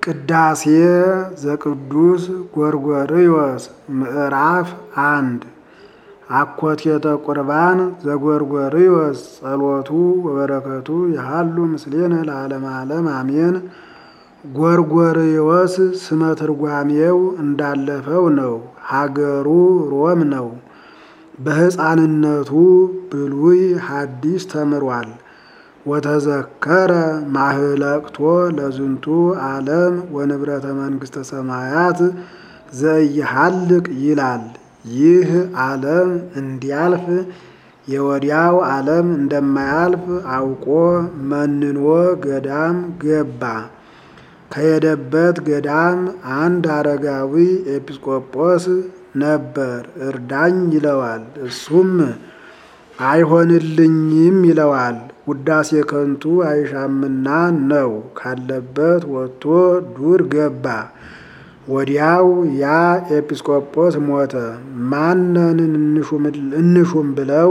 ቅዳሴ ዘቅዱስ ጎርጎርዮስ ምዕራፍ አንድ አኮቴተ ቁርባን ዘጎርጎርዮስ ጸሎቱ ወበረከቱ ያሃሉ ምስሌነ ለዓለመ ዓለም አሜን። ጎርጎርዮስ ስመ ትርጓሜው እንዳለፈው ነው። ሀገሩ ሮም ነው። በሕፃንነቱ ብሉይ ሐዲስ ተምሯል። ወተዘከረ ማህለቅቶ ለዝንቱ ዓለም ወንብረተ መንግሥተ ሰማያት ዘኢይሃልቅ ይላል። ይህ ዓለም እንዲያልፍ የወዲያው ዓለም እንደማያልፍ አውቆ መንኖ ገዳም ገባ። ከሄደበት ገዳም አንድ አረጋዊ ኤጲስቆጶስ ነበር። እርዳኝ ይለዋል። እሱም አይሆንልኝም ይለዋል። ውዳሴ ከንቱ አይሻምና ነው። ካለበት ወጥቶ ዱር ገባ። ወዲያው ያ ኤጲስቆጶስ ሞተ። ማንን እንሹም ብለው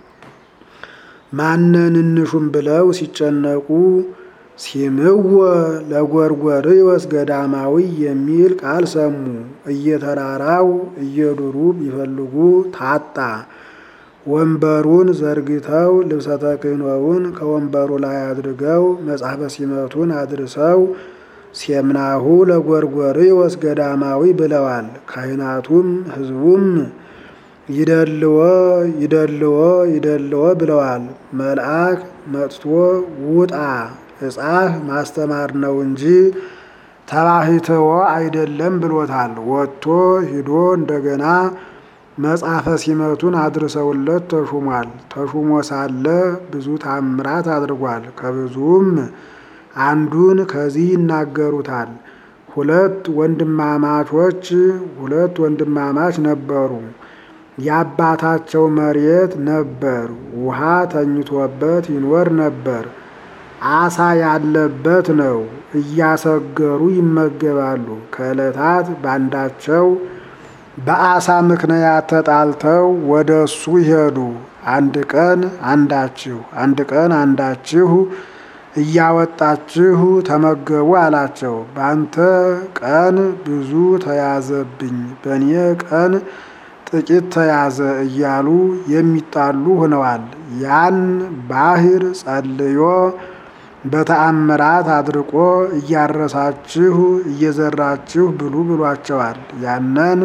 ማንን እንሹም ብለው ሲጨነቁ ሲምወ ለጎርጎርዮስ ገዳማዊ የሚል ቃል ሰሙ። እየተራራው እየዱሩ ቢፈልጉ ታጣ። ወንበሩን ዘርግተው ልብሰ ተክህኖውን ከወንበሩ ላይ አድርገው መጽሐፈ ሲመቱን አድርሰው ሴምናሁ ለጎርጎርዮስ ገዳማዊ ብለዋል። ካህናቱም ሕዝቡም ይደልዎ ይደልዎ ይደልዎ ብለዋል። መልአክ መጥቶ ውጣ እጻፍ ማስተማር ነው እንጂ ተባሕትዎ አይደለም ብሎታል። ወጥቶ ሂዶ እንደገና መጽሐፈ ሲመቱን አድርሰውለት ተሹሟል። ተሹሞ ሳለ ብዙ ታምራት አድርጓል። ከብዙም አንዱን ከዚህ ይናገሩታል። ሁለት ወንድማማቾች ሁለት ወንድማማች ነበሩ። የአባታቸው መሬት ነበር። ውሃ ተኝቶበት ይኖር ነበር። አሳ ያለበት ነው። እያሰገሩ ይመገባሉ። ከዕለታት ባንዳቸው በአሳ ምክንያት ተጣልተው ወደ እሱ ይሄዱ። አንድ ቀን አንዳችሁ አንድ ቀን አንዳችሁ እያወጣችሁ ተመገቡ አላቸው። ባንተ ቀን ብዙ ተያዘብኝ፣ በእኔ ቀን ጥቂት ተያዘ እያሉ የሚጣሉ ሆነዋል። ያን ባህር ጸልዮ በተአምራት አድርቆ እያረሳችሁ እየዘራችሁ ብሉ ብሏቸዋል። ያንን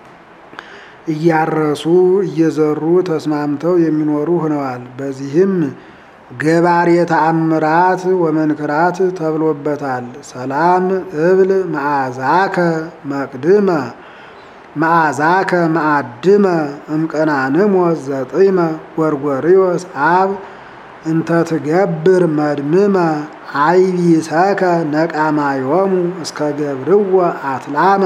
እያረሱ እየዘሩ ተስማምተው የሚኖሩ ሆነዋል። በዚህም ገባሬ ተአምራት ወመንክራት ተብሎበታል። ሰላም እብል መዓዛከ መቅድመ መዓዛከ መዓድመ እምቀናንሞ ዘጢመ ጎርጎርዮስ አብ እንተ ትገብር መድምመ አይቢሰከ ነቃማዮሙ እስከ ገብርዎ አትላመ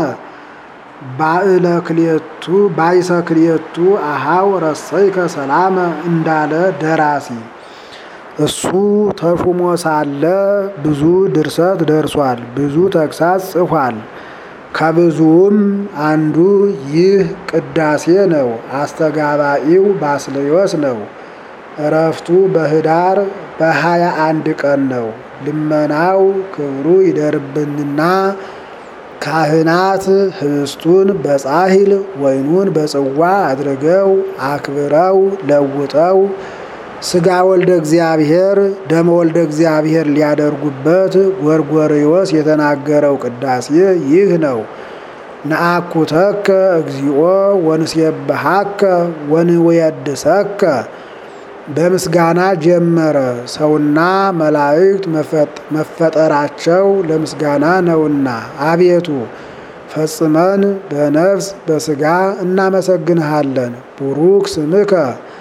ባእለ ክልኤቱ ባይሰ ክልኤቱ አሃው ረሰይከ ሰላመ እንዳለ ደራሲ እሱ ተሹሞ ሳለ ብዙ ድርሰት ደርሷል። ብዙ ተግሳጽ ጽፏል። ከብዙውም አንዱ ይህ ቅዳሴ ነው። አስተጋባኢው ባስልዮስ ነው። እረፍቱ በኅዳር በሀያ አንድ ቀን ነው። ልመናው ክብሩ ይደርብንና ካህናት ህብስቱን በጻሕል ወይኑን በጽዋ አድርገው አክብረው ለውጠው ሥጋ ወልደ እግዚአብሔር ደመ ወልደ እግዚአብሔር ሊያደርጉበት ጎርጎርዮስ የተናገረው ቅዳሴ ይህ ነው። ነአኩተከ እግዚኦ ወንሴብሐከ ወንወየድሰከ በምስጋና ጀመረ። ሰውና መላእክት መፈጠራቸው ለምስጋና ነውና፣ አቤቱ ፈጽመን በነፍስ በሥጋ እናመሰግንሃለን። ቡሩክ ስምከ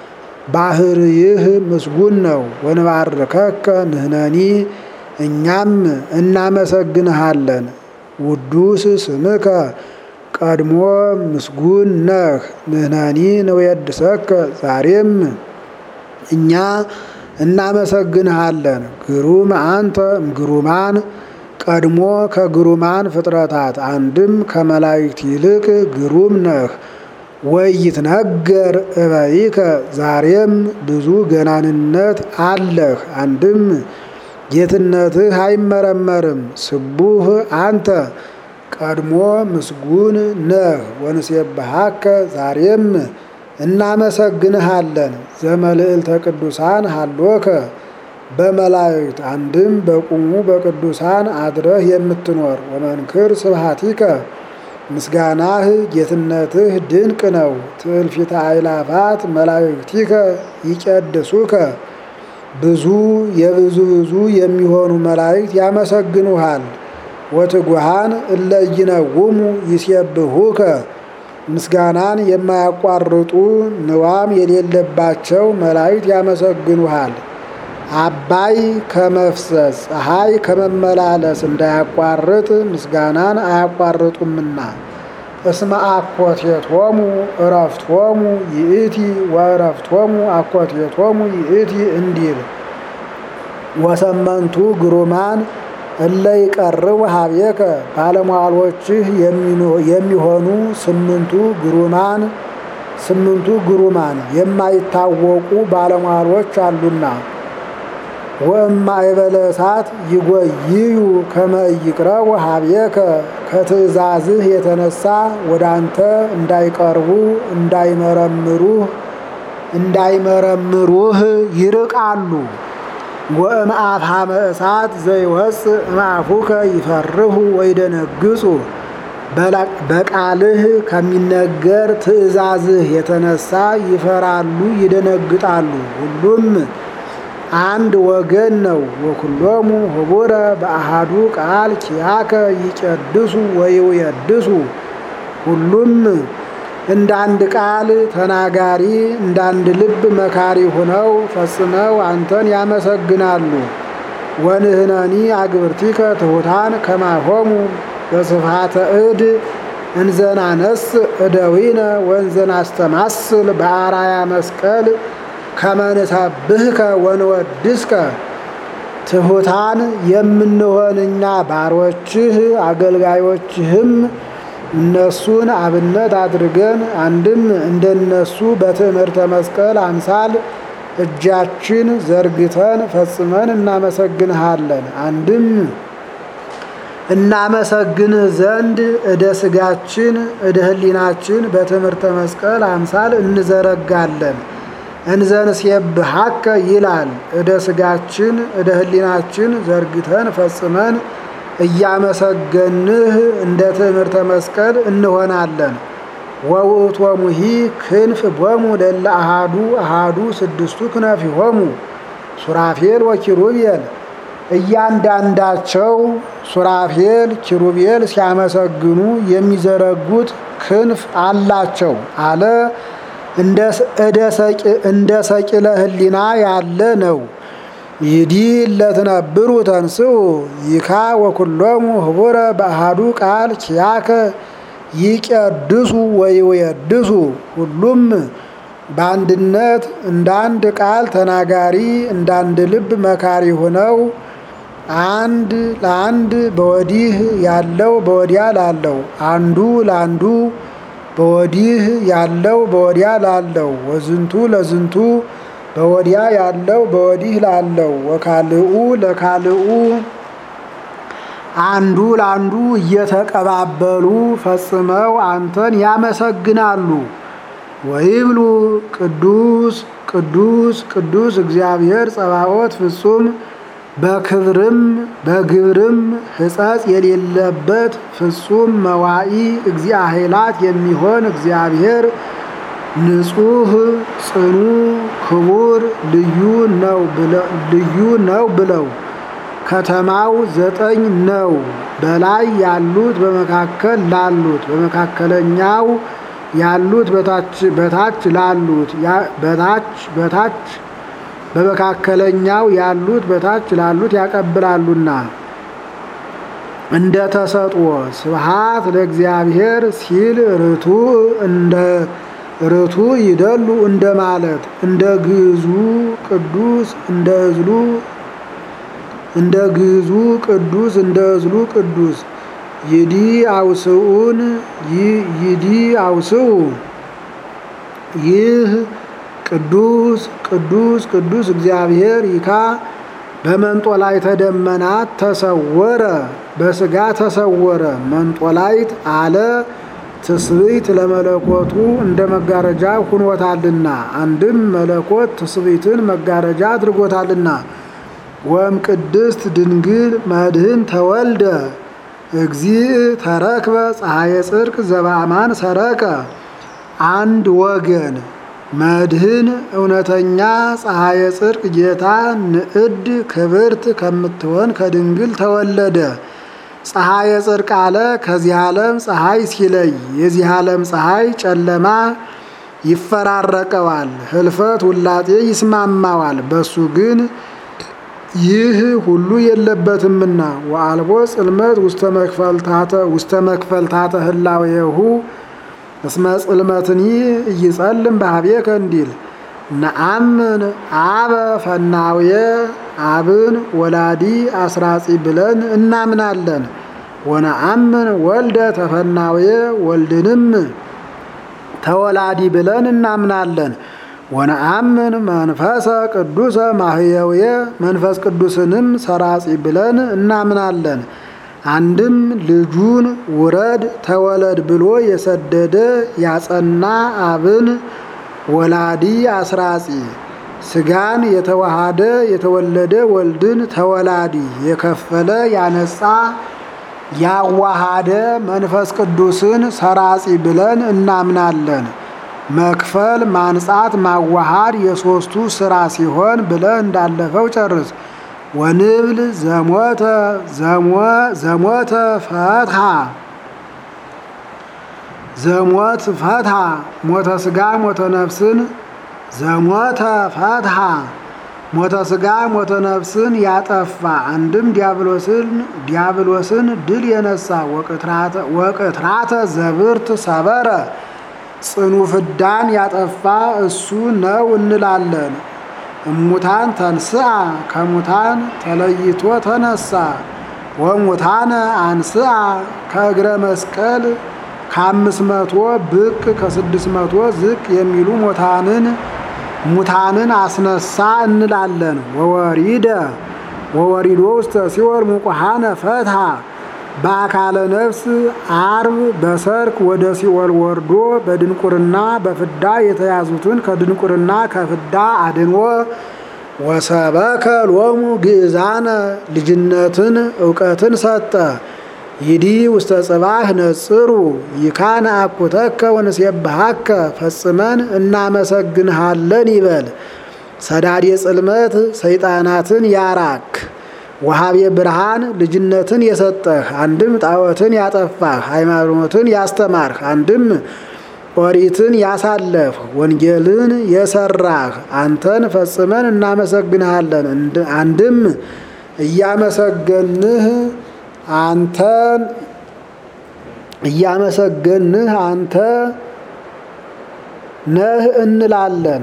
ባህርይህ ምስጉን ነው። ወንባርከከ ንህነኒ እኛም እናመሰግንሃለን። ውዱስ ስምከ ቀድሞ ምስጉን ነህ። ንህነኒ ንወድሰከ ዛሬም እኛ እናመሰግንሃለን። ግሩም አንተ እምግሩማን ቀድሞ ከግሩማን ፍጥረታት አንድም ከመላእክት ይልቅ ግሩም ነህ። ወይትነገር እበይከ ዛሬም ብዙ ገናንነት አለህ። አንድም ጌትነትህ አይመረመርም። ስቡህ አንተ ቀድሞ ምስጉን ነህ። ወንሴብሐከ ዛሬም እናመሰግንሃለን። ዘመልዕልተ ቅዱሳን ሀሎከ በመላእክት አንድም በቁሙ በቅዱሳን አድረህ የምትኖር ወመንክር ስብሐቲከ ምስጋናህ ጌትነትህ ድንቅ ነው። ትእልፊተ አእላፋት መላእክቲከ ይቀድሱከ ብዙ የብዙ ብዙ የሚሆኑ መላእክት ያመሰግኑሃል። ወትጉሃን እለ ይነውሙ ይሴብሑከ ምስጋናን የማያቋርጡ ንዋም የሌለባቸው መላእክት ያመሰግኑሃል። አባይ ከመፍሰስ ፀሐይ ከመመላለስ እንዳያቋርጥ ምስጋናን አያቋርጡምና። እስመ አኮቴቶሙ እረፍቶሙ ይእቲ ወእረፍቶሙ አኮቴቶሙ ይእቲ እንዲል ወሰመንቱ ግሩማን እለ ይቀርቡ ሀቤከ ባለሟሎችህ የሚሆኑ ስምንቱ ግሩማን ስምንቱ ግሩማን የማይታወቁ ባለሟሎች አሉና ወእማእበለ እሳት ይጎይዩ ከመ ይቅረቡ ሀቤከ ከትእዛዝህ የተነሳ ወደ አንተ እንዳይቀርቡ እንዳይመረምሩህ እንዳይመረምሩህ ይርቃሉ። ወእምአፍሃመ እሳት ዘይወፅእ እምአፉከ ይፈርሁ ወይደነግጹ በቃልህ ከሚነገር ትእዛዝህ የተነሳ ይፈራሉ ይደነግጣሉ። ሁሉም አንድ ወገን ነው። ወኩሎሙ ህቡረ በአሃዱ ቃል ኪያከ ይቀድሱ ወይውየድሱ ሁሉም እንደ አንድ ቃል ተናጋሪ እንደ አንድ ልብ መካሪ ሆነው ፈጽመው አንተን ያመሰግናሉ። ወንህነኒ አግብርቲከ ትሑታን ከማሆሙ በስፋተ እድ እንዘናነስ እደዊነ ወንዘናስተማስል በአራያ መስቀል ከመንሰብህከ ወንወድስከ ትሑታን የምንሆን እኛ ባሮችህ አገልጋዮችህም እነሱን አብነት አድርገን አንድም እንደነሱ በትምህርተ መስቀል አምሳል እጃችን ዘርግተን ፈጽመን እናመሰግንሃለን። አንድም እናመሰግንህ ዘንድ እደ ስጋችን እደ ህሊናችን በትምህርተ መስቀል አምሳል እንዘረጋለን። እንዘንሴብሐከ ይላል። እደ ስጋችን እደ ህሊናችን ዘርግተን ፈጽመን እያመሰገንህ እንደ ትምህርተ መስቀል እንሆናለን። ወውእቶሙሂ ክንፍ ቦሙ ለለ አሃዱ አሃዱ ስድስቱ ክነፊሆሙ ሱራፌል ወኪሩቤል እያንዳንዳቸው ሱራፌል ኪሩቤል ሲያመሰግኑ የሚዘረጉት ክንፍ አላቸው አለ። እንደ ሰቂለ ህሊና ያለ ነው። ይዲ ለትነብሩ ተንስኡ ይካ ወኩሎሙ ህቡረ በአሃዱ ቃል ኪያከ ይቀድሱ ወይወድሱ ሁሉም በአንድነት እንዳንድ ቃል ተናጋሪ እንዳንድ ልብ መካሪ ሆነው አንድ ለአንድ በወዲህ ያለው በወዲያ ላለው አንዱ ለአንዱ በወዲህ ያለው በወዲያ ላለው ወዝንቱ ለዝንቱ በወዲያ ያለው በወዲህ ላለው ወካልኡ ለካልኡ አንዱ ለአንዱ እየተቀባበሉ ፈጽመው አንተን ያመሰግናሉ። ወይብሉ ቅዱስ ቅዱስ ቅዱስ እግዚአብሔር ጸባኦት ፍጹም በክብርም በግብርም ሕጸጽ የሌለበት ፍጹም መዋኢ እግዚአ ኃይላት የሚሆን እግዚአብሔር ንጹሕ ጽኑ ክቡር ልዩ ነው ልዩ ነው ብለው ከተማው ዘጠኝ ነው። በላይ ያሉት በመካከል ላሉት በመካከለኛው ያሉት በታች በታች ላሉት በታች በታች በመካከለኛው ያሉት በታች ላሉት ያቀብላሉና እንደ ተሰጥኦ ስብሃት ለእግዚአብሔር ሲል ርቱ እንደ ርቱ ይደሉ እንደ ማለት እንደ ግዙ ቅዱስ እንደ እዝሉ እንደ ግዙ ቅዱስ እንደ እዝሉ ቅዱስ ይዲ አውስኡን ይዲ አውስኡ ይህ ቅዱስ ቅዱስ ቅዱስ እግዚአብሔር ይካ በመንጦላይተ ደመናት ተሰወረ በስጋ ተሰወረ። መንጦላይት አለ ትስብእት ለመለኮቱ እንደ መጋረጃ ሁኖታልና አንድም መለኮት ትስብእትን መጋረጃ አድርጎታልና። ወም ቅድስት ድንግል መድህን ተወልደ እግዚእ ተረክበ ፀሐየ ጽድቅ ዘበአማን ሰረቀ አንድ ወገን መድህን እውነተኛ ፀሐየ ጽድቅ ጌታ ንዕድ ክብርት ከምትሆን ከድንግል ተወለደ። ፀሐየ ጽድቅ አለ ከዚህ ዓለም ፀሐይ ሲለይ የዚህ ዓለም ፀሐይ ጨለማ ይፈራረቀዋል፣ ህልፈት ውላጤ ይስማማዋል። በሱ ግን ይህ ሁሉ የለበትምና ወአልቦ ጽልመት ውስተ መክፈልታተ ህላዌሁ እስመ ጽልመትኒ እይጸልም በሀቤከ እንዲል ነአምን አበ ፈናውየ አብን ወላዲ አስራጺ ብለን እናምናለን። ወነአምን ወልደ ተፈናውየ ወልድንም ተወላዲ ብለን እናምናለን። ወነአምን መንፈሰ ቅዱሰ ማህየውየ መንፈስ ቅዱስንም ሰራጺ ብለን እናምናለን። አንድም ልጁን ውረድ ተወለድ ብሎ የሰደደ ያጸና አብን ወላዲ አስራጺ ስጋን የተዋሃደ የተወለደ ወልድን ተወላዲ የከፈለ ያነጻ ያዋሃደ መንፈስ ቅዱስን ሰራጺ ብለን እናምናለን። መክፈል፣ ማንጻት፣ ማዋሃድ የሶስቱ ስራ ሲሆን ብለህ እንዳለፈው ጨርስ። ወንብል ዘሞተ ዘሞተ ፈትሃ ዘሞት ፈትሃ ሞተ ስጋ ሞተ ነፍስን ዘሞተ ፈትሃ ሞተ ስጋ ሞተ ነፍስን ያጠፋ አንድም ዲያብሎስን ዲያብሎስን ድል የነሳ ወቅትራተ ዘብርት ሰበረ ጽኑ ፍዳን ያጠፋ እሱ ነው እንላለን። እሙታን ተንስአ ከሙታን ተለይቶ ተነሳ። ወሙታነ አንስአ ከእግረ መስቀል ከአምስት መቶ ብቅ ከስድስት መቶ ዝቅ የሚሉ ሙታንን ሙታንን አስነሳ እንላለን። ወወሪደ ወወሪዶ ውስተ ሲኦል ሙቁሃነ ፈትሃ በአካለ ነፍስ አርብ በሰርክ ወደ ሲኦል ወርዶ በድንቁርና በፍዳ የተያዙትን ከድንቁርና ከፍዳ አድንዎ ወሰበከ ሎሙ ግእዛነ ልጅነትን እውቀትን ሰጠ። ይዲ ውስተ ጽባህ ነጽሩ ይካነ አኩተከ ወንሴብሃከ ፈጽመን እናመሰግንሃለን ይበል። ሰዳዴ ጽልመት ሰይጣናትን ያራክ ወሃቤ ብርሃን ልጅነትን የሰጠህ አንድም ጣዖትን ያጠፋህ ሃይማኖትን ያስተማርህ አንድም ኦሪትን ያሳለፍ ወንጌልን የሰራህ አንተን ፈጽመን እናመሰግንሃለን። አንድም እያመሰገንህ አንተን እያመሰገንህ አንተ ነህ እንላለን።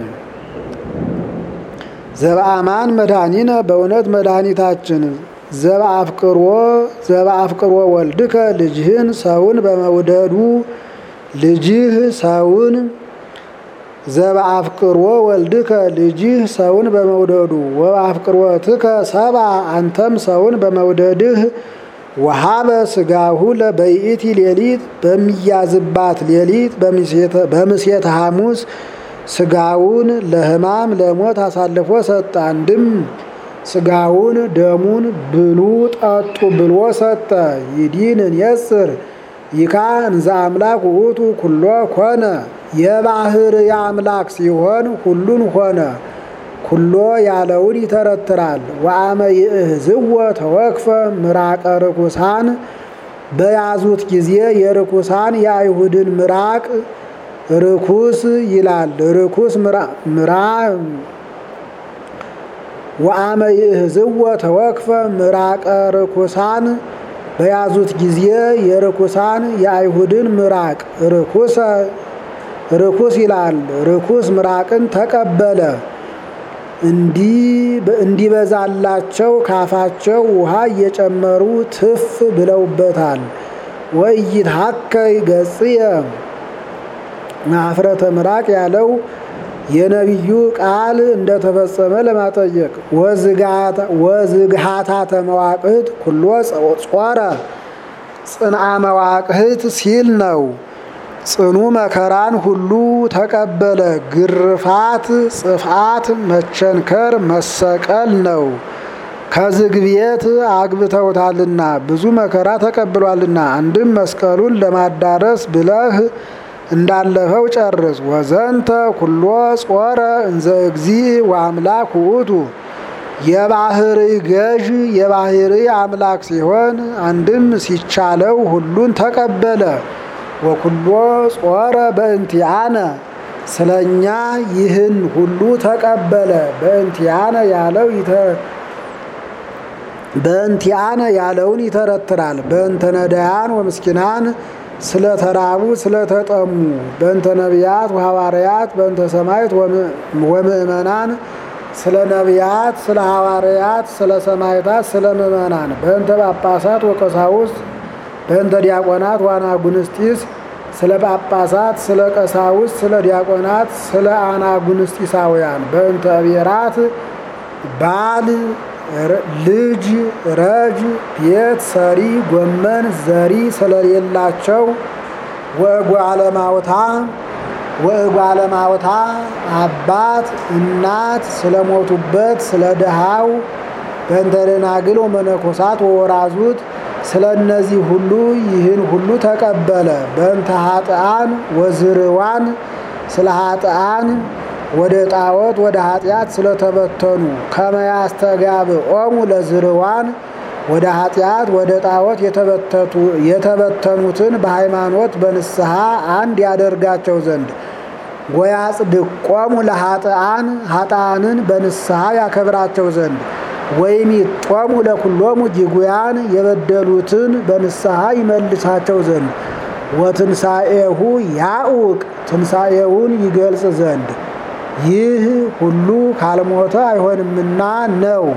ዘበአማን መድኃኒነ በእውነት መድኃኒታችን ዘበአፍቅሮ ዘበአፍቅሮ ወልድከ ልጅህን ሰውን በመውደዱ ልጅህ ሰውን ዘበአፍቅሮ ወልድከ ልጅህ ሰውን በመውደዱ ወበአፍቅሮትከ ሰባ አንተም ሰውን በመውደድህ ወሃበ ስጋሁ ለበይእቲ ሌሊት በሚያዝባት ሌሊት በምሴተ ሐሙስ ስጋውን ለሕማም ለሞት አሳልፎ ሰጠ። አንድም ስጋውን ደሙን ብሉ ጠጡ ብሎ ሰጠ። ይዲንን የጽር ይካ እንዘ አምላክ ውእቱ ኩሎ ኮነ የባህር የአምላክ ሲሆን ሁሉን ሆነ። ኩሎ ያለውን ይተረትራል። ወአመ ይእህዝወ ተወክፈ ምራቀ ርኩሳን በያዙት ጊዜ የርኩሳን የአይሁድን ምራቅ ርኩስ ይላል። ርኩስ ምራ ወአመ ይእህዝወ ተወክፈ ምራቀ ርኩሳን በያዙት ጊዜ የርኩሳን የአይሁድን ምራቅ ርኩሰ ርኩስ ይላል። ርኩስ ምራቅን ተቀበለ። እንዲበዛላቸው ካፋቸው ውሃ እየጨመሩ ትፍ ብለውበታል። ወይትሐከይ ገጽየ ማፍረተ ምራቅ ያለው የነቢዩ ቃል እንደተፈጸመ ለማጠየቅ ወዝግሃታተ መዋቅህት ኩሎ ጾረ ጽንአ መዋቅህት ሲል ነው። ጽኑ መከራን ሁሉ ተቀበለ። ግርፋት፣ ጽፍአት፣ መቸንከር፣ መሰቀል ነው። ከዝግ ቤት አግብተውታልና ብዙ መከራ ተቀብሏልና። አንድም መስቀሉን ለማዳረስ ብለህ እንዳለፈው ጨርስ። ወዘንተ ኩሎ ጾረ እንዘ እግዚእ ወአምላክ ውእቱ የባህሪ ገዥ የባህሪ አምላክ ሲሆን አንድም ሲቻለው ሁሉን ተቀበለ። ወኩሎ ጾረ በእንቲአነ ስለኛ ይህን ሁሉ ተቀበለ። በእንቲአነ ያለው በእንቲአነ ያለውን ይተረትራል። በእንተ ነዳያን ወምስኪናን ስለተራቡ ስለተጠሙ፣ በእንተ ነቢያት ወሐዋርያት፣ በእንተ ሰማዕት ወምእመናን ስለ ነቢያት፣ ስለ ሐዋርያት፣ ስለ ሰማዕታት፣ ስለ ምእመናን፣ በእንተ ጳጳሳት ወቀሳውስት፣ በእንተ ዲያቆናት ወአናጉንስጢስ፣ ስለ ጳጳሳት፣ ስለ ቀሳውስት፣ ስለ ዲያቆናት፣ ስለ አናጉንስጢሳውያን፣ በእንተ ብሔራት ባል ልጅ ረጅ ቤት ሰሪ ጎመን ዘሪ ስለሌላቸው ወእጓለማውታ ወእጓለማውታ አባት እናት ስለሞቱበት ስለ ድሃው በእንተ ደናግል ወመነኮሳት ወወራዙት ስለ እነዚህ ሁሉ ይህን ሁሉ ተቀበለ። በእንተ ኃጥአን ወዝርዋን ስለ ኃጥአን ወደ ጣዖት ወደ ኃጢአት ስለተበተኑ ከመያስተጋብኦሙ ለዝርዋን ወደ ኃጢአት ወደ ጣዖት የተበተኑትን በሃይማኖት በንስሐ አንድ ያደርጋቸው ዘንድ ወያጽድቆሙ ለኃጥአን ኃጥአንን በንስሐ ያከብራቸው ዘንድ ወይም ይጦሙ ለኩሎሙ ጅጉያን የበደሉትን በንስሐ ይመልሳቸው ዘንድ ወትንሣኤሁ ያውቅ ትንሣኤውን ይገልጽ ዘንድ ይህ ሁሉ ካልሞተ አይሆንምና ነው።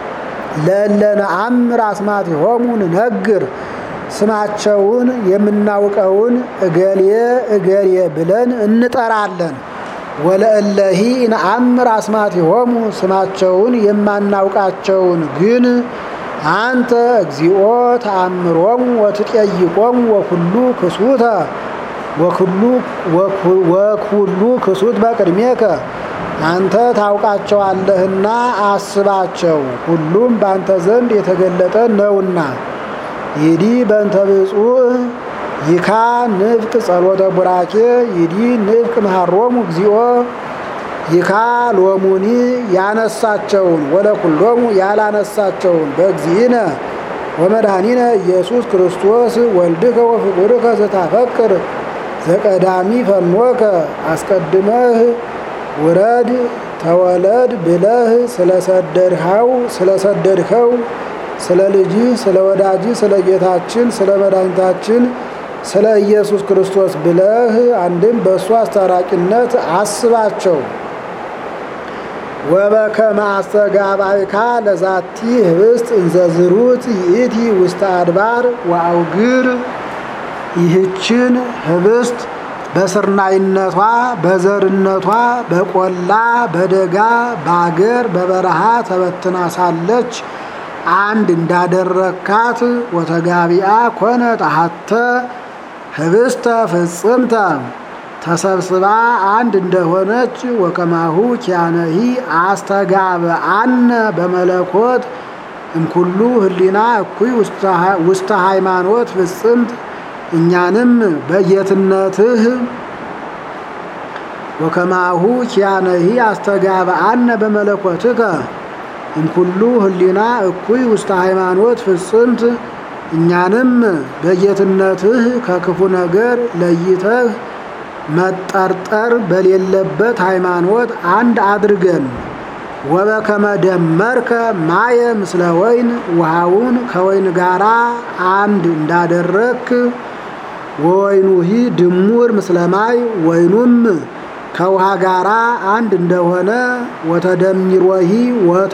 ለለነአምር አስማቲሆሙ ንነግር ስማቸውን የምናውቀውን እገሌ እገሌ ብለን እንጠራለን። ወለእለሂ ነአምር አስማቲሆሙ ስማቸውን የማናውቃቸውን ግን አንተ እግዚኦ ተአምሮሙ ወትጠይቆሙ ወኩሉ ክሱተ ወኩሉ ክሱት በቅድሜከ አንተ ታውቃቸዋለህና አስባቸው፣ ሁሉም በአንተ ዘንድ የተገለጠ ነውና። ይዲ በእንተ ብፁዕ ይካ ንፍቅ ጸሎተ ቡራኬ ይዲ ንፍቅ መሃሮሙ እግዚኦ ይካ ሎሙኒ ያነሳቸውን ወለኩሎሙ ያላነሳቸውን በእግዚእነ ወመድኃኒነ ኢየሱስ ክርስቶስ ወልድከ ወፍቁርከ ዘታፈቅር ዘቀዳሚ ፈኖከ አስቀድመህ ውረድ ተወለድ ብለህ ስለሰደድኸው ስለሰደድኸው ስለ ልጅህ ስለ ወዳጅህ ስለ ጌታችን ስለ መድኃኒታችን ስለ ኢየሱስ ክርስቶስ ብለህ አንድም በእሱ አስታራቂነት አስባቸው። ወበከመ አስተጋባይካ ለዛቲ ህብስት እንዘዝሩት ይእቲ ውስተ አድባር ወአውግር ይህችን ህብስት በስርናይነቷ በዘርነቷ በቆላ በደጋ በአገር በበረሃ ተበትና ሳለች አንድ እንዳደረካት ወተጋቢአ ኮነ ጣሃተ ህብስተ ፍጽምተ ተሰብስባ አንድ እንደሆነች ወከማሁ ኪያነሂ አስተጋብአነ በመለኮት እምኩሉ ህሊና እኩይ ውስተ ሃይማኖት ፍጽምት እኛንም በጌትነትህ ወከማሁ ኪያነሂ አስተጋብአነ በመለኮትከ እምኩሉ ህሊና እኩይ ውስተ ሃይማኖት ፍጽምት እኛንም በጌትነትህ ከክፉ ነገር ለይተህ መጠርጠር በሌለበት ሃይማኖት አንድ አድርገን ወበከመ ደመርከ ማየ ምስለ ወይን ውሃውን ከወይን ጋራ አንድ እንዳደረክ ወወይኑሂ ድሙር ምስለ ማይ ወይኑም ከውሃ ጋራ አንድ እንደሆነ ወተደሚሮሂ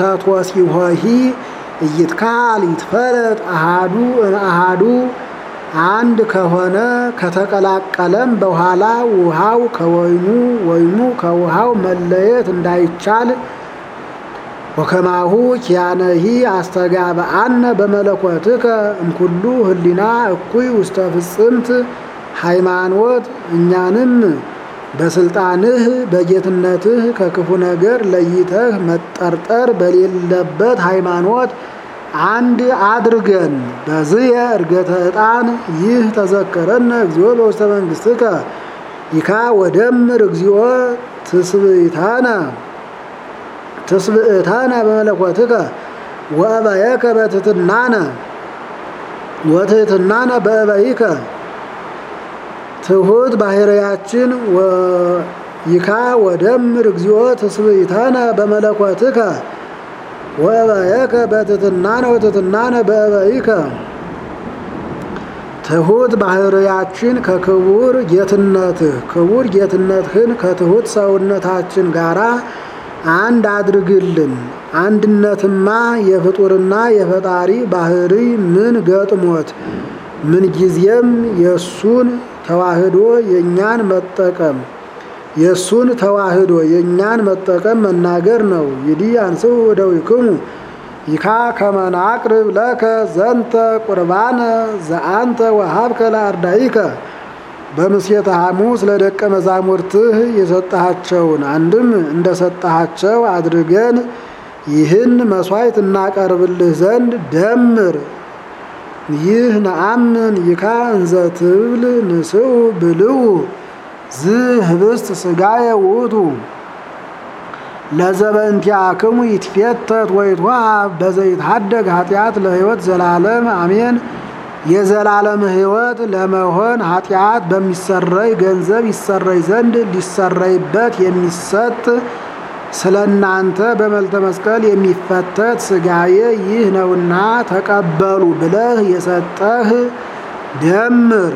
ወተትወሲሆሂ እይትካል ይትፈለጥ አሃዱ እምአሃዱ አንድ ከሆነ ከተቀላቀለም በኋላ ውሃው ከወይኑ ወይኑ ከውሃው መለየት እንዳይቻል ወከማሁ ኪያነሂ አስተጋብአነ በመለኮትከ እምኩሉ ህሊና እኩይ ውስተ ፍጽምት ሃይማኖት እኛንም በስልጣንህ በጌትነትህ ከክፉ ነገር ለይተህ መጠርጠር በሌለበት ሃይማኖት አንድ አድርገን በዝየ እርገተ ዕጣን ይህ ተዘከረነ እግዚኦ በውስተ መንግሥትከ ይካ ወደምር እግዚኦ ትስብእታነ ትስብእታነ በመለኮትከ ወእበየከ በትሕትናነ ወትሕትናነ በእበይከ ትሑት ባህርያችን ይካ ወደምር እግዚኦ ትስብእታነ በመለኮትከ ወእበየከ በትሕትናነ ወትሕትናነ በእበይከ ትሑት ባህርያችን ከክቡር ጌትነትህ ክቡር ጌትነትህን ከትሑት ሰውነታችን ጋራ አንድ አድርግልን። አንድነትማ የፍጡርና የፈጣሪ ባህሪ ምን ገጥሞት ምንጊዜም የእሱን ተዋህዶ የእኛን መጠቀም የእሱን ተዋህዶ የእኛን መጠቀም መናገር ነው። ይዲህ አንስኡ እደዊክሙ ይካ ከመናቅርብ ለከ ዘንተ ቁርባነ ዘአንተ ወሀብከ ለአርዳኢከ በምሴተ ሐሙስ ለደቀ መዛሙርትህ የሰጠሃቸውን አንድም እንደሰጠሃቸው አድርገን ይህን መስዋዕት እናቀርብልህ ዘንድ ደምር። ይህ ነአምን ይካ እንዘ ትብል ንስኡ ብልው ዝ ህብስት ሥጋየ ውእቱ ለዘበእንቲአክሙ ይትፌተት ወይትወሀብ በዘይትሐደግ ኃጢአት ለሕይወት ዘላለም አሜን። የዘላለም ሕይወት ለመሆን ኃጢአት በሚሰረይ ገንዘብ ይሰረይ ዘንድ ሊሰረይበት የሚሰጥ ስለ እናንተ በመልተ መስቀል የሚፈተት ሥጋዬ ይህ ነውና ተቀበሉ ብለህ የሰጠህ ደምር።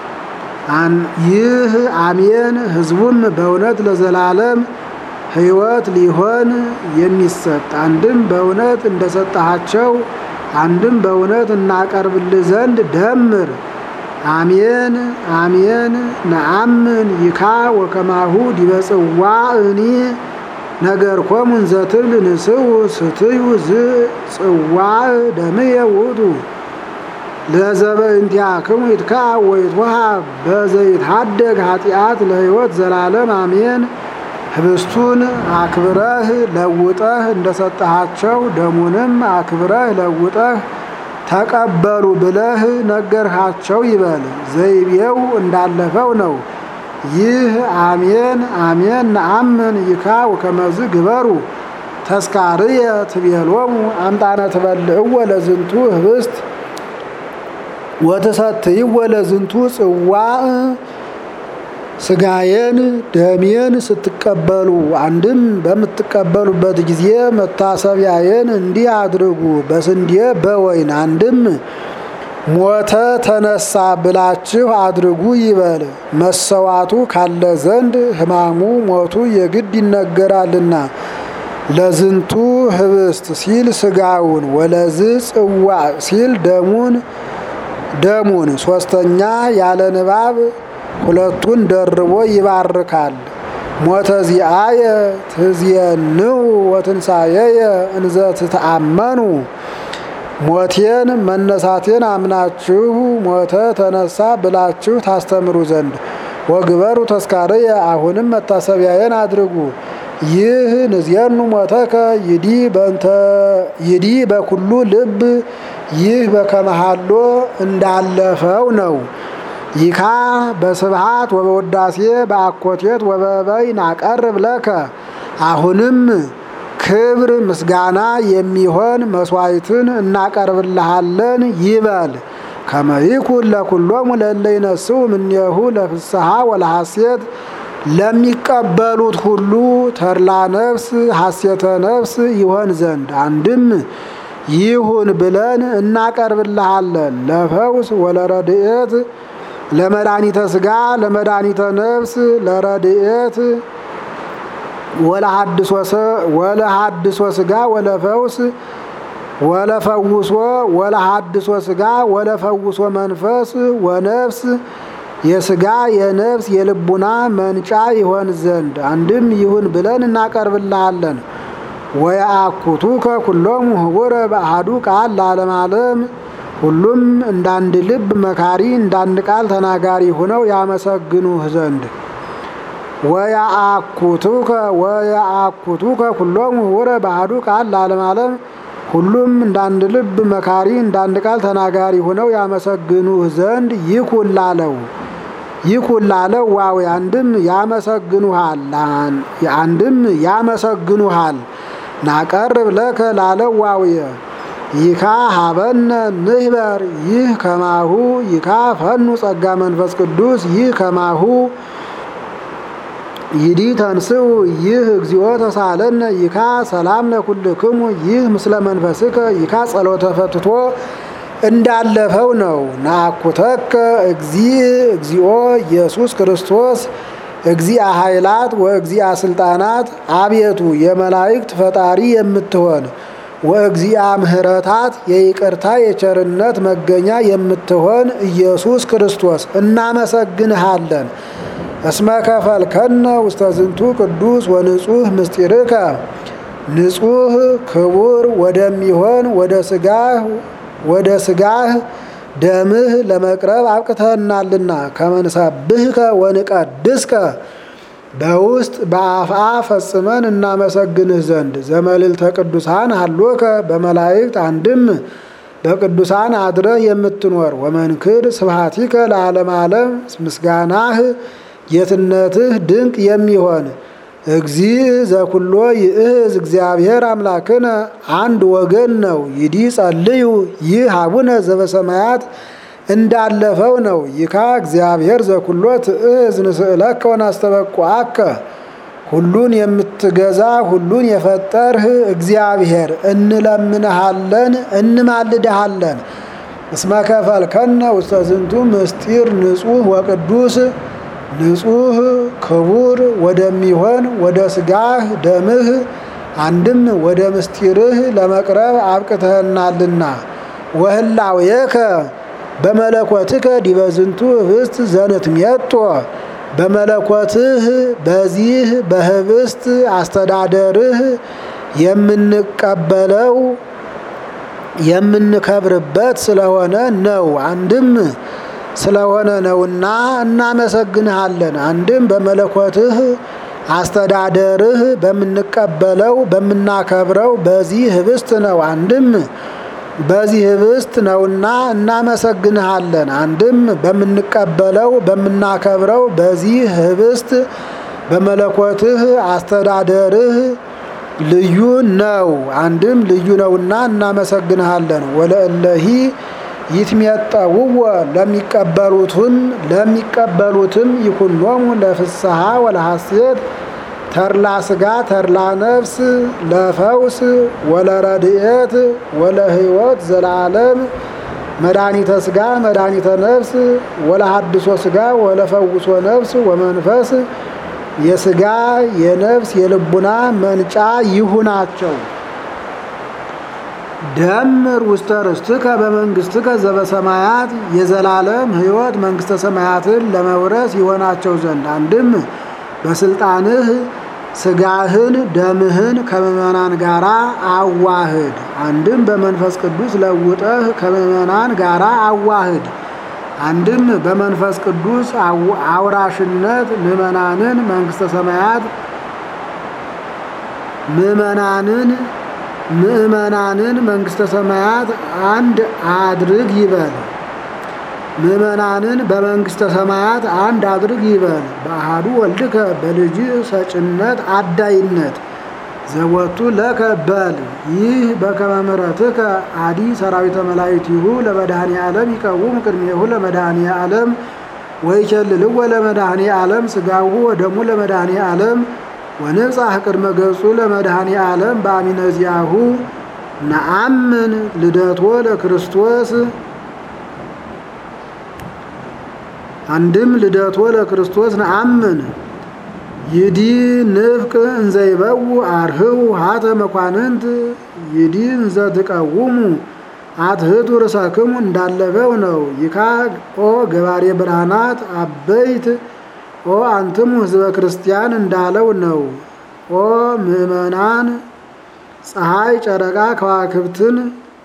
ይህ አሜን። ሕዝቡም በእውነት ለዘላለም ሕይወት ሊሆን የሚሰጥ አንድም በእውነት እንደሰጠሃቸው አንድም በእውነት እናቀርብልህ ዘንድ ደምር። አሜን አሜን ነአምን ይካ ወከማሁ ዲበ ጽዋእኒ ነገርኮሙ እንዘ ትብል ንስኡ ስትዩ ዝ ጽዋዕ ደምየ ውእቱ ለዘበእንቲአክሙ ይትከዐ ወይትወሀብ በዘይትሐደግ ኃጢአት ለሕይወት ዘላለም አሜን። ህብስቱን አክብረህ ለውጠህ እንደሰጠሃቸው ደሙንም አክብረህ ለውጠህ ተቀበሉ ብለህ ነገርሃቸው ይበል። ዘይቤው እንዳለፈው ነው። ይህ አሜን አሜን ነአምን ይካ ወከመዝ ግበሩ ተስካርየ ትቤሎሙ አምጣነ ትበልዕዎ ለዝንቱ ህብስት ወትሰትይዎ ለዝንቱ ጽዋዕ ስጋዬን ደሜን ስትቀበሉ አንድም በምትቀበሉበት ጊዜ መታሰቢያዬን እንዲህ አድርጉ። በስንዴ በወይን አንድም ሞተ ተነሳ ብላችሁ አድርጉ ይበል። መሰዋቱ ካለ ዘንድ ሕማሙ ሞቱ የግድ ይነገራልና። ለዝንቱ ህብስት ሲል ስጋውን፣ ወለዝ ጽዋ ሲል ደሙን ደሙን ሶስተኛ ያለ ንባብ ሁለቱን ደርቦ ይባርካል። ሞተ ዚአየ ትዝየንው ወትንሣኤየ እንዘ ትተአመኑ ሞቴን መነሳቴን አምናችሁ ሞተ ተነሳ ብላችሁ ታስተምሩ ዘንድ ወግበሩ ተስካርየ አሁንም መታሰቢያዬን አድርጉ። ይህ ንዝየኑ ሞተከ ይዲ በእንተ ይዲ በኩሉ ልብ ይህ በከመሃሎ እንዳለፈው ነው። ይካ በስብሃት ወበውዳሴ በአኮቴት ወበበይ ናቀርብ ለከ አሁንም ክብር ምስጋና የሚሆን መስዋዕትን እናቀርብልሃለን ይበል። ከመይኩን ለኩሎሙ ለእለ ይነስኡ እምኔሁ ለፍስሐ ወለሐሴት ለሚቀበሉት ሁሉ ተድላ ነፍስ ሐሴተ ነፍስ ይሆን ዘንድ አንድም ይሁን ብለን እናቀርብልሃለን። ለፈውስ ወለረድኤት ለመድኃኒተ ሥጋ ለመድኃኒተ ነፍስ ለረድኤት ወለሐድሶ ሥጋ ወለፈውስ ወለፈውሶ ወለሐድሶ ስጋ ወለፈውሶ መንፈስ ወነፍስ የስጋ የነፍስ የልቡና መንጫ ይሆን ዘንድ አንድም ይሁን ብለን እናቀርብልሃለን። ወየአኩቱከ ኩሎሙ ህቡረ በአሐዱ ቃል ለዓለመ ዓለም ሁሉም እንዳንድ ልብ መካሪ እንዳንድ ቃል ተናጋሪ ሆነው ያመሰግኑህ ዘንድ ወየአኩቱከ ወየአኩቱከ ኩሎሙ ህቡረ በአሐዱ ቃል ለዓለመ ዓለም ሁሉም እንዳንድ ልብ መካሪ እንዳንድ ቃል ተናጋሪ ሆነው ያመሰግኑህ ዘንድ ይኩን ላለው ይኩን ላለው ዋው አንድም ያመሰግኑሃል አንድም ያመሰግኑሃል ናቀርብ ለከ ላለው ዋውየ ይካ ሀበነ ንህበር ይህ ከማሁ ይካ ፈኑ ጸጋ መንፈስ ቅዱስ ይህ ከማሁ ይዲ ተንስኡ ይህ እግዚኦ ተሳለነ ይካ ሰላም ለኩልክሙ ይህ ምስለ መንፈስከ ይካ ጸሎተ ፈትቶ እንዳለፈው ነው። ናኩተከ እግዚእ እግዚኦ ኢየሱስ ክርስቶስ እግዚአ ኃይላት ወእግዚአ ስልጣናት አቤቱ የመላእክት ፈጣሪ የምትሆን ወእግዚአ ምሕረታት የይቅርታ የቸርነት መገኛ የምትሆን ኢየሱስ ክርስቶስ እናመሰግንሃለን። እስመ ከፈልከነ ውስተ ዝንቱ ቅዱስ ወንጹህ ምስጢርከ ንጹህ ክቡር ወደሚሆን ወደ ስጋህ ወደ ስጋህ ደምህ ለመቅረብ አብቅተህናልና ከመንሳብህከ ወንቀድስከ በውስጥ በአፍአ ፈጽመን እናመሰግንህ ዘንድ ዘመልዕልተ ቅዱሳን አሎከ በመላእክት አንድም በቅዱሳን አድረህ የምትኖር ወመንክር ስብሐቲከ ለዓለም ዓለም ምስጋናህ ጌትነትህ ድንቅ የሚሆን እግዚእ ዘኩሎ ይእዝ እግዚአብሔር አምላክነ አንድ ወገን ነው። ይዲ ጸልዩ ይህ አቡነ ዘበሰማያት እንዳለፈው ነው። ይካ እግዚአብሔር ዘኩሎ ትእዝ ንስእለከ ወናስተበቁአከ ሁሉን የምትገዛ ሁሉን የፈጠርህ እግዚአብሔር እንለምንሃለን እንማልድሃለን። እስመ ከፈልከነ ውስተ ዝንቱ ምስጢር ንጹሕ ወቅዱስ ንጹሕ ክቡር ወደሚሆን ወደ ስጋህ ደምህ አንድም ወደ ምስጢርህ ለመቅረብ አብቅተህናልና ወህላዌከ በመለኮትከ ዲበ ዝንቱ ህብስት ዘንትሜጦ በመለኮትህ በዚህ በህብስት አስተዳደርህ የምንቀበለው የምንከብርበት ስለሆነ ነው። አንድም ስለሆነ ነውና እናመሰግንሃለን። አንድም በመለኮትህ አስተዳደርህ በምንቀበለው በምናከብረው በዚህ ህብስት ነው። አንድም በዚህ ህብስት ነውና እናመሰግንሃለን። አንድም በምንቀበለው በምናከብረው በዚህ ህብስት በመለኮትህ አስተዳደርህ ልዩ ነው። አንድም ልዩ ነውና እናመሰግንሃለን። ወለእለሂ ይትሜጠውወ ለሚቀበሉትን ለሚቀበሉትም ይኩኖሙ ለፍስሐ ወለሐሴት ተርላ ስጋ ተርላ ነፍስ ለፈውስ ወለረድኤት ወለህይወት ዘላለም መድኃኒተ ስጋ መድኃኒተ ነፍስ ወለሐድሶ ስጋ ወለፈውሶ ነፍስ ወመንፈስ የስጋ የነፍስ የልቡና መንጫ ይሁናቸው። ደምር ውስተ ርስትከ በመንግስትከ ዘበሰማያት የዘላለም ሕይወት መንግስተ ሰማያትን ለመውረስ ይሆናቸው ዘንድ አንድም በስልጣንህ ስጋህን ደምህን ከምእመናን ጋራ አዋህድ። አንድም በመንፈስ ቅዱስ ለውጠህ ከምእመናን ጋራ አዋህድ። አንድም በመንፈስ ቅዱስ አውራሽነት ምእመናንን መንግስተ ሰማያት ምእመናንን ምእመናንን መንግስተ ሰማያት አንድ አድርግ ይበል። ምእመናንን በመንግስተ ሰማያት አንድ አድርግ ይበል። በአሃዱ ወልድከ በልጅ ሰጭነት አዳይነት ዘወቱ ለከ በል ይህ በከመ ምሕረትከ አዲ ሰራዊተ መላእክቲሁ ለመድኃኔ ዓለም ይቀውሙ ቅድሜሁ ለመድኃኔ ዓለም ወይቸልልዎ ለመድኃኔ ዓለም ስጋሁ ወደሙ ለመድኃኔ ዓለም ወንብጻሕ ቅድመ ገጹ ለመድኃኔ ዓለም በአሚነ ዚአሁ ነአምን ልደቶ ለክርስቶስ አንድም ልደቶ ለክርስቶስ ነአምን ይዲ ንፍቅ እንዘይበው አርህው ሀተ መኳንንት ይዲ እንዘ ትቀውሙ አትህቱ ርሳክሙ እንዳለፈው ነው። ይካ ኦ ገባሬ ብርሃናት አበይት ኦ አንትሙ ህዝበ ክርስቲያን እንዳለው ነው። ኦ ምእመናን ፀሐይ፣ ጨረቃ፣ ከዋክብትን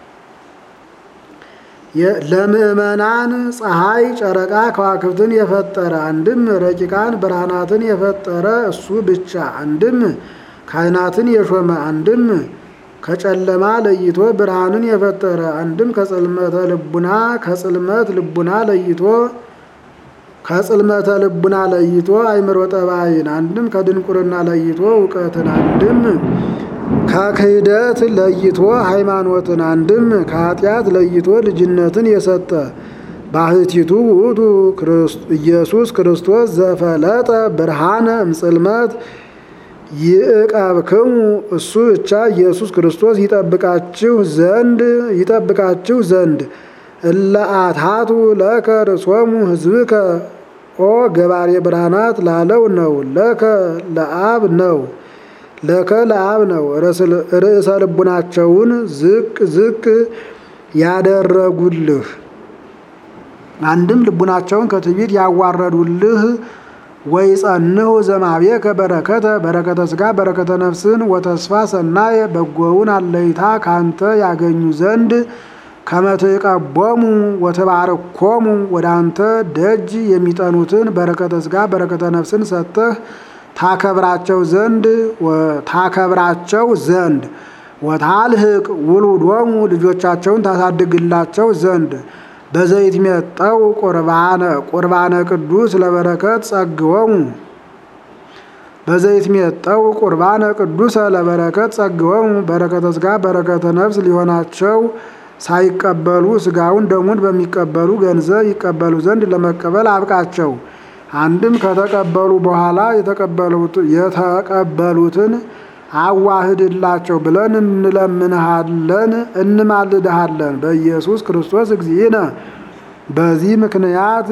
ለምእመናን ፀሐይ፣ ጨረቃ፣ ከዋክብትን የፈጠረ አንድም ረቂቃን ብርሃናትን የፈጠረ እሱ ብቻ አንድም ካህናትን የሾመ አንድም ከጨለማ ለይቶ ብርሃንን የፈጠረ አንድም ከጽልመተ ልቡና ከጽልመት ልቡና ለይቶ ከጽልመተ ልቡና ለይቶ አይምሮ ጠባይን አንድም ከድንቁርና ለይቶ እውቀትን አንድም ከክህደት ለይቶ ሃይማኖትን አንድም ከኃጢአት ለይቶ ልጅነትን የሰጠ ባህቲቱ ውእቱ ኢየሱስ ክርስቶስ ዘፈለጠ ብርሃነ እምጽልመት ይዕቀብክሙ እሱ ብቻ ኢየሱስ ክርስቶስ ይጠብቃችሁ ዘንድ ይጠብቃችሁ ዘንድ እለ አትሃቱ ለከ ርእሶሙ ህዝብከ ኦ ገባሬ ብርሃናት ላለው ነው። ለከ ለአብ ነው። ለከ ለአብ ነው። ርዕሰ ልቡናቸውን ዝቅ ዝቅ ያደረጉልህ አንድም ልቡናቸውን ከትዕቢት ያዋረዱልህ ወይ ጸንሁ ዘማቤከ በረከተ በረከተ ስጋ በረከተ ነፍስን ወተስፋ ሰናየ በጎውን አለይታ ካንተ ያገኙ ዘንድ ከመትቀቦሙ ወተባረኮሙ ወደ አንተ ደጅ የሚጠኑትን በረከተ ስጋ በረከተ ነፍስን ሰጥተህ ታከብራቸው ዘንድ ታከብራቸው ዘንድ ወታልህቅ ውሉዶሙ ልጆቻቸውን ታሳድግላቸው ዘንድ በዘይት ሚጠው ቁርባነ ቁርባነ ቅዱስ ለበረከት ጸግወሙ በዘይት ሚጠው ቁርባነ ቅዱሰ ለበረከት ጸግወሙ በረከተ ስጋ በረከተ ነፍስ ሊሆናቸው ሳይቀበሉ ስጋውን ደሙን በሚቀበሉ ገንዘብ ይቀበሉ ዘንድ ለመቀበል አብቃቸው። አንድም ከተቀበሉ በኋላ የተቀበሉትን አዋህድላቸው ብለን እንለምንሃለን እንማልድሃለን በኢየሱስ ክርስቶስ እግዚእነ። በዚህ ምክንያት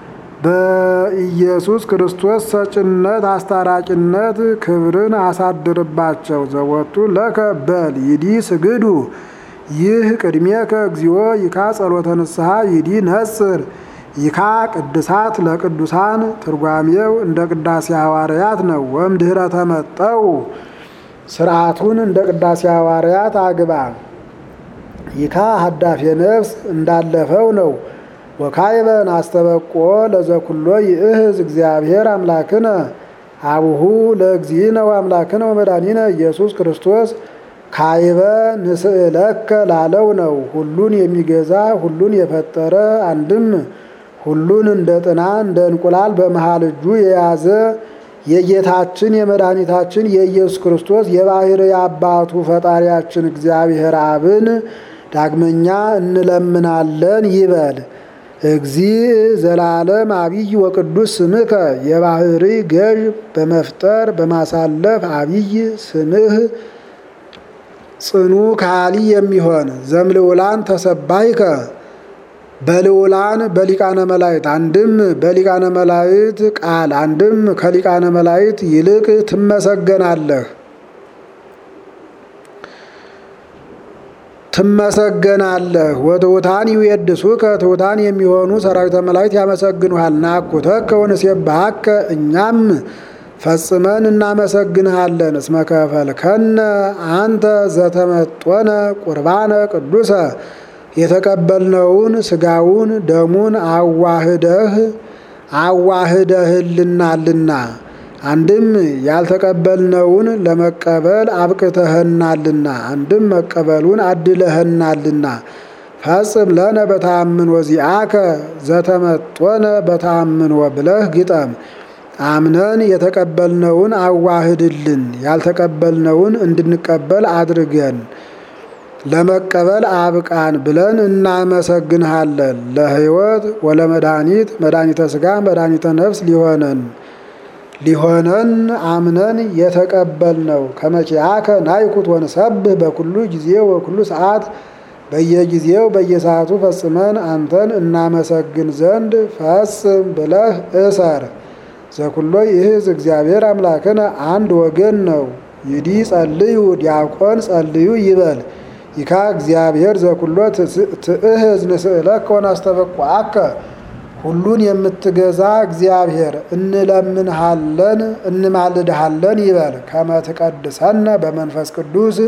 በኢየሱስ ክርስቶስ ሰጭነት አስታራቂነት ክብርን አሳድርባቸው። ዘወቱ ለከ በል ይዲ ስግዱ ይህ ቅድሜከ እግዚኦ ይካ ጸሎተ ንስሐ ይዲ ነጽር ይካ ቅድሳት ለቅዱሳን ትርጓሜው እንደ ቅዳሴ ሐዋርያት ነው። ወምድኅረ ተመጠው ስርዓቱን እንደ ቅዳሴ ሐዋርያት አግባ። ይካ ሀዳፌ ነፍስ እንዳለፈው ነው። ወካይበን አስተበቆ ለዘኩሎ ይእህዝ እግዚአብሔር አምላክነ አቡሁ ለእግዚእነ ወአምላክነ ወመድኃኒነ ኢየሱስ ክርስቶስ ካይበ ንስእለከ ላለው ነው። ሁሉን የሚገዛ ሁሉን የፈጠረ አንድም ሁሉን እንደ ጥና እንደ እንቁላል በመሃል እጁ የያዘ የጌታችን የመድኃኒታችን የኢየሱስ ክርስቶስ የባሕርይ አባቱ ፈጣሪያችን እግዚአብሔር አብን ዳግመኛ እንለምናለን ይበል። እግዚእ ዘላለም አብይ ወቅዱስ ስምከ የባሕርይ ገዥ በመፍጠር በማሳለፍ አብይ ስምህ ጽኑ ካሊ የሚሆን ዘምልውላን ተሰባይከ በልውላን በሊቃነ መላእክት አንድም በሊቃነ መላእክት ቃል አንድም ከሊቃነ መላእክት ይልቅ ትመሰገናለህ ትመሰገናለህ። ወትሑታን ይዌድሱከ ትሑታን የሚሆኑ ሰራዊተ መላእክት ያመሰግኑሃል። ናኩተከ ወንሴብሐከ እኛም ፈጽመን እናመሰግንሃለን። እስመ ከፈልከነ አንተ ዘተመጦነ ቁርባነ ቅዱሰ የተቀበልነውን ስጋውን ደሙን አዋህደህ አዋህደህልናልና አንድም ያልተቀበልነውን ለመቀበል አብቅተህናልና አንድም መቀበሉን አድለህናልና ፈጽም ለነ በተአምን ወዚአከ ዘተመጦነ በተአምን ወብለህ ግጠም አምነን የተቀበልነውን አዋህድልን ያልተቀበልነውን እንድንቀበል አድርገን ለመቀበል አብቃን ብለን እናመሰግንሃለን። ለሕይወት ወለመድኃኒት መድኃኒተ ሥጋ መድኃኒተ ነፍስ ሊሆነን ሊሆነን አምነን የተቀበልነው ከመኪያከ ናይኩት ወንሰብህ በኩሉ ጊዜ ወኩሉ ሰዓት በየጊዜው በየሰዓቱ ፈጽመን አንተን እናመሰግን ዘንድ ፈጽም ብለህ እሰር። ዘኩሎ ይህዝ እግዚአብሔር አምላክነ አንድ ወገን ነው። ይዲ ጸልዩ ዲያቆን ጸልዩ ይበል ይካ እግዚአብሔር ዘኩሎ ትእህዝ ንስእለከ ወናስተበቁዐከ ሁሉን የምትገዛ እግዚአብሔር እንለምንሃለን እንማልድሃለን ይበል ከመ ትቀድሰነ በመንፈስ ቅዱስ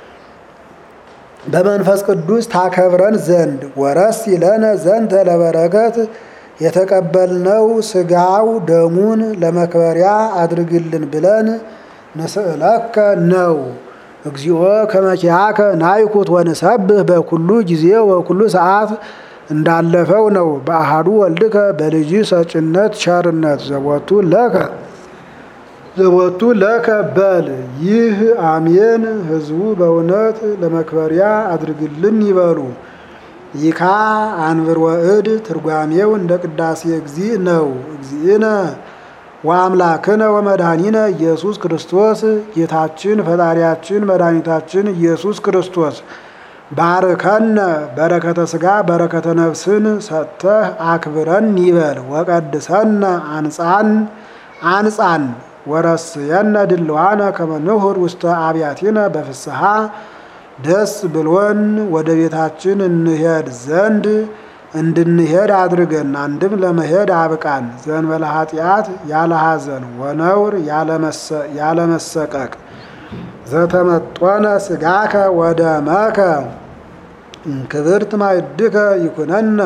በመንፈስ ቅዱስ ታከብረን ዘንድ ወረስ ይለነ ዘንተ ለበረከት የተቀበልነው ስጋው ደሙን ለመክበሪያ አድርግልን ብለን ንስእለከ ነው። እግዚኦ ከመኪያከ ናይኩት ወንሰብህ በኩሉ ጊዜ ወኩሉ ሰዓት እንዳለፈው ነው። በአሃዱ ወልድከ በልጅ ሰጭነት ቸርነት ዘቦቱ ለከ ዘቦቱ ለከ በል ይህ አሜን። ህዝቡ በእውነት ለመክበሪያ አድርግልን ይበሉ። ይካ አንብር ወእድ ትርጓሜው እንደ ቅዳሴ እግዚእ ነው። እግዚእነ ወአምላክነ ወመድኃኒነ ኢየሱስ ክርስቶስ ጌታችን ፈጣሪያችን መድኃኒታችን ኢየሱስ ክርስቶስ ባርከነ በረከተ ሥጋ በረከተ ነፍስን ሰጥተህ አክብረን ይበል። ወቀድሰነ አንጻን አንጻን ወረስየነ ድልዋነ ከመ ንሁር ውስተ አብያቲነ በፍስሐ ደስ ብሎን ወደ ቤታችን እንሄድ ዘንድ እንድንሄድ አድርገን አንድም ለመሄድ አብቃን። ዘንበለ ኃጢአት ያለ ሐዘን ወነውር ያለ መሰቀቅ ዘተመጦነ ሥጋከ ወደመከ ክብርት ማዕድከ ይኩነነ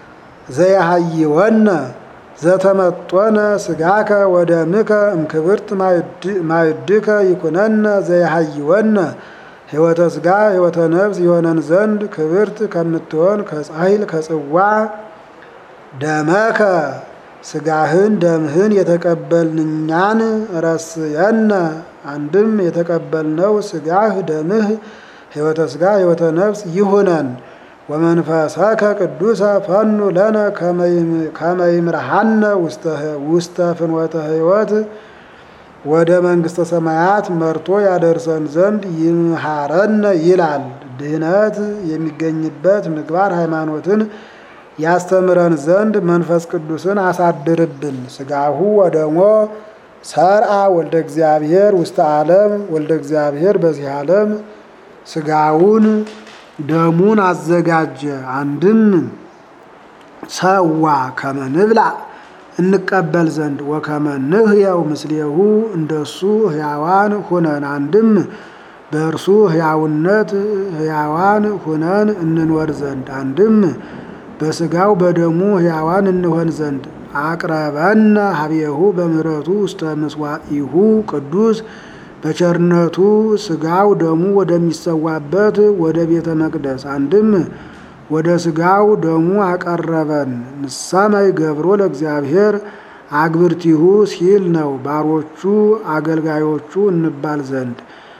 ዘያሃይወነ ዘተመጦነ ሥጋከ ወደምከ እምክብርት ማዕድከ ይኩነነ ዘያሃይወነ ሕይወተ ሥጋ ሕይወተ ነፍስ የሆነን ዘንድ ክብርት ከምትሆን ከጻይል ከጽዋ ደመከ ሥጋህን ደምህን የተቀበልን እኛን ረስየነ አንድም የተቀበልነው ሥጋህ ደምህ ሕይወተ ሥጋ ሕይወተ ነፍስ ይሁነን። ወመንፈሰከ ቅዱሰ ፈኑ ለነ ከመይምርሃነ ውስተ ፍኖተ ሕይወት ወደ መንግሥተ ሰማያት መርቶ ያደርሰን ዘንድ ይምሃረነ ይላል። ድህነት የሚገኝበት ምግባር ሃይማኖትን ያስተምረን ዘንድ መንፈስ ቅዱስን አሳድርብን። ሥጋሁ ወደሞ ሰርአ ወልደ እግዚአብሔር ውስተ ዓለም ወልደ እግዚአብሔር በዚህ ዓለም ሥጋውን ደሙን አዘጋጀ። አንድም ሰዋ ከመ ንብላ እንቀበል ዘንድ ወከመ ንሕየው ምስሌሁ እንደሱ ሕያዋን ሁነን አንድም በእርሱ ሕያውነት ሕያዋን ሁነን እንኖር ዘንድ አንድም በሥጋው በደሙ ሕያዋን እንሆን ዘንድ አቅረበነ ሀቤሁ በምሕረቱ ውስተ ምስዋኢሁ ቅዱስ በቸርነቱ ሥጋው ደሙ ወደሚሰዋበት ወደ ቤተ መቅደስ አንድም ወደ ሥጋው ደሙ አቀረበን። ንሰመይ ገብሮ ለእግዚአብሔር አግብርቲሁ ሲል ነው። ባሮቹ አገልጋዮቹ እንባል ዘንድ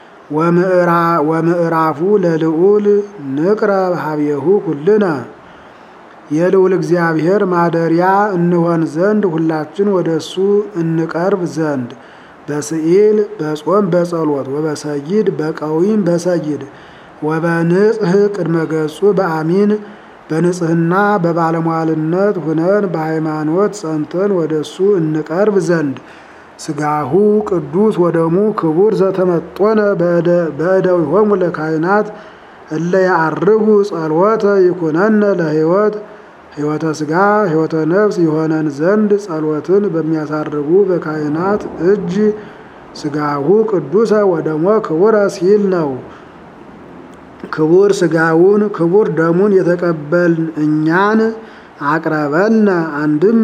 ወምዕራፉ ለልዑል ንቅረብ ሀቤሁ ኩልነ የልዑል እግዚአብሔር ማደሪያ እንሆን ዘንድ ሁላችን ወደ እሱ እንቀርብ ዘንድ በስዕል በጾም በጸሎት ወበሰይድ በቀዊም በሰይድ ወበንጽህ ቅድመ ገጹ በአሚን በንጽህና በባለሟልነት ሁነን በሃይማኖት ጸንተን ወደ እሱ እንቀርብ ዘንድ ሥጋሁ ቅዱስ ወደሙ ክቡር ዘተመጦነ በእደዊሆሙ ለካህናት እለ ያዐርጉ ጸልወተ ይኩነነ ለሕይወት ሕይወተ ሥጋ ሕይወተ ነፍስ የሆነን ዘንድ ጸሎትን በሚያሳርጉ በካህናት እጅ ሥጋሁ ቅዱሰ ወደሞ ክቡረ ሲል ነው። ክቡር ሥጋውን ክቡር ደሙን የተቀበልን እኛን አቅረበነ አንድም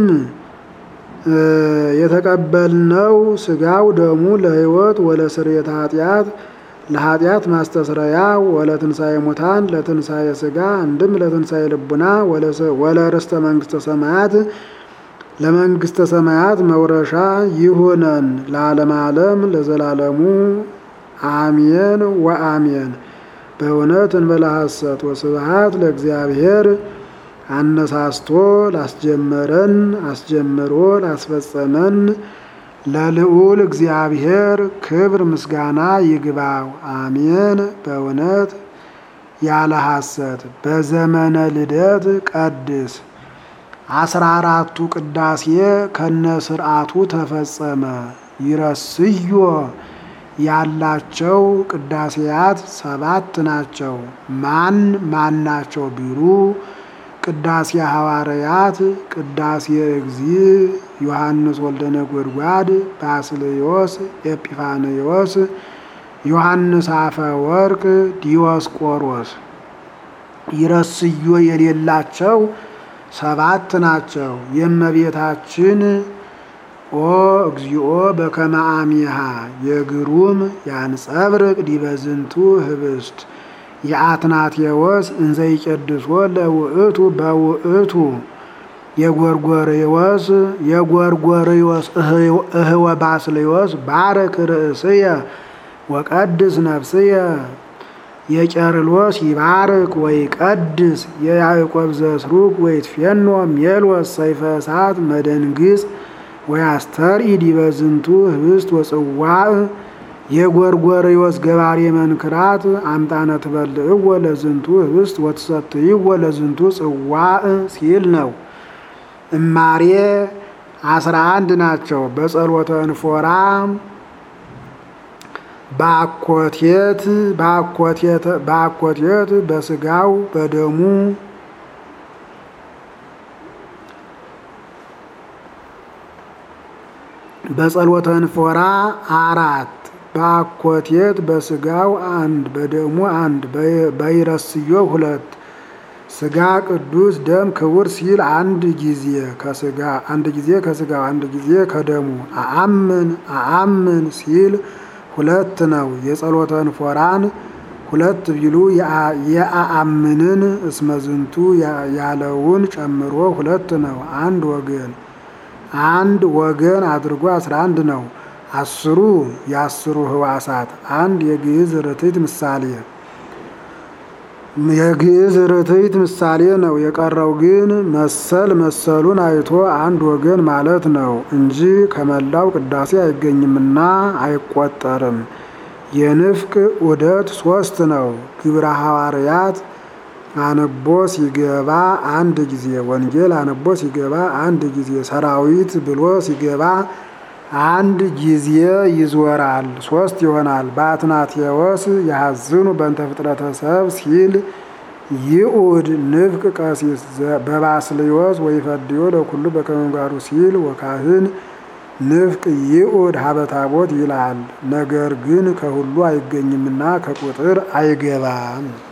የተቀበልነው ሥጋው ደሙ ለሕይወት ወለስርየተ ኃጢአት ለኃጢአት ማስተስረያ ወለትንሣኤ ሙታን ለትንሣኤ ሥጋ አንድም ለትንሣኤ ልቡና ወለርስተ መንግሥተ ሰማያት ለመንግሥተ ሰማያት መውረሻ ይሁነን ለዓለም ዓለም ለዘላለሙ አሜን ወአሜን። በእውነት እንበለ ሐሰት ወስብሐት ለእግዚአብሔር አነሳስቶ ላስጀመረን አስጀምሮ ላስፈጸመን ለልዑል እግዚአብሔር ክብር ምስጋና ይግባው፣ አሜን። በእውነት ያለ ሐሰት በዘመነ ልደት ቀድስ አስራ አራቱ ቅዳሴ ከነ ስርዓቱ ተፈጸመ። ይረስዮ ያላቸው ቅዳሴያት ሰባት ናቸው። ማን ማን ናቸው ቢሉ ቅዳሴ ሐዋርያት፣ ቅዳሴ እግዚእ፣ ዮሐንስ ወልደ ነጎድጓድ፣ ባስልዮስ፣ ኤጲፋንዮስ፣ ዮሐንስ አፈ ወርቅ፣ ዲዮስቆሮስ። ይረስዮ የሌላቸው ሰባት ናቸው። የእመቤታችን ኦ እግዚኦ በከመ አሚሃ የግሩም ያንጸብርቅ ዲበዝንቱ ህብስት የአትናቴዎስ እንዘይቀድሶ ለውእቱ በውእቱ የጎርጎርዮስ የጎርጎርዮስ እህወ ባስልዮስ ባረክ ርእስየ ወቀድስ ነፍስየ የቄርሎስ ይባርክ ወይ ቀድስ የያዕቆብ ዘስሩግ ወይትፌኖ ሜሎስ ሰይፈ እሳት መደንግጽ ወያስተርኢ ዲበ ዝንቱ ህብስት ወጽዋዕ የጎርጎርዮስ ገባሬ መንክራት አምጣነ ትበልዕዎ ለዝንቱ ህብስት ወትሰትይዎ ለዝንቱ ጽዋዕ ሲል ነው። እማሬ አስራ አንድ ናቸው። በጸሎተ እንፎራ በአኮቴት በአኮቴት በስጋው በደሙ በጸሎተ እንፎራ አራት በአኮቴት በስጋው አንድ በደሙ አንድ በይረስዮ ሁለት ስጋ ቅዱስ ደም ክቡር ሲል አንድ ጊዜ ከስጋ አንድ ጊዜ ከስጋው አንድ ጊዜ ከደሙ አአምን አአምን ሲል ሁለት ነው። የጸሎተ እንፎራን ሁለት ቢሉ የአአምንን እስመዝንቱ ያለውን ጨምሮ ሁለት ነው። አንድ ወገን አንድ ወገን አድርጎ አስራ አንድ ነው። አስሩ የአስሩ ህዋሳት አንድ የግዕዝ ርትዕት ምሳሌ የግዕዝ ርትዕት ምሳሌ ነው። የቀረው ግን መሰል መሰሉን አይቶ አንድ ወገን ማለት ነው እንጂ ከመላው ቅዳሴ አይገኝምና አይቆጠርም። የንፍቅ ዑደት ሶስት ነው። ግብረ ሐዋርያት አንቦ ሲገባ አንድ ጊዜ፣ ወንጌል አንቦ ሲገባ አንድ ጊዜ፣ ሰራዊት ብሎ ሲገባ አንድ ጊዜ ይዞራል፣ ሶስት ይሆናል። በአትናቴዎስ ያሐዝኑ በእንተ ፍጥረተ ሰብ ሲል ይኡድ ንፍቅ ቀሲስ በባስልዮስ ወይፈድዮ ለኩሉ በከመ ምግባሩ ሲል ወካህን ንፍቅ ይኡድ ሀበታቦት ይላል። ነገር ግን ከሁሉ አይገኝምና ከቁጥር አይገባም።